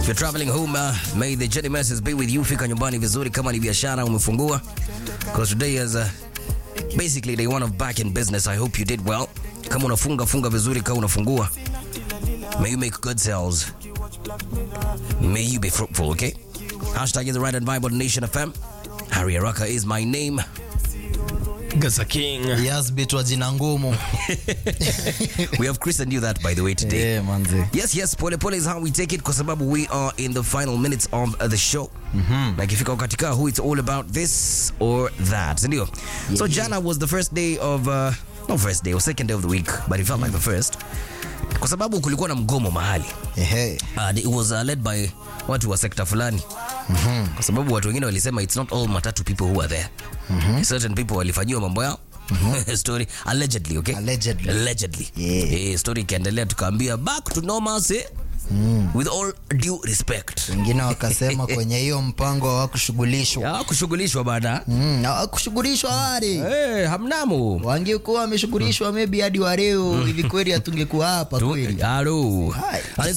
If you're traveling home, uh, may the journey mercies be with you. Fika nyumbani vizuri kama ni biashara umefungua. Because today is uh, basically day one of back in business. I hope you did well. Kama unafunga funga vizuri kama unafungua. May you make good sales. May you be fruitful, okay? Hashtag is the right and vibe on Nation FM. Harry Araka is my name. Gaza King. Yes, bitwa jina ngumu. We have Chris and you that by the way today. Eh, manze. Yes, yes, pole pole is how we take it kwa sababu we are in the final minutes of uh, the show. Na ikifika wakati kaa who it's all about this or that. Si ndio? So jana was the first day of uh, not first day or second day of the week, but it felt like the first. Kwa sababu kulikuwa na mgomo mahali. Ehe. Uh, it was uh, led by watu wa sekta fulani. Kwa sababu watu wengine walisema it's not all matatu people who are there. Certain people walifanyiwa mambo yao. story allegedly, okay? Allegedly. Allegedly. Yeah. Eh, story ikaendelea tukaambia back to normalcy with all due respect. Wengine wakasema kwenye hiyo mpango hawakushughulishwa. Ya kushughulishwa bana. Mm, hawakushughulishwa wale. Eh, hamnamo. Wangekuwa wameshughulishwa maybe hadi wa leo hivi kweli hatungekuwa hapa kweli. Halo. Hai. And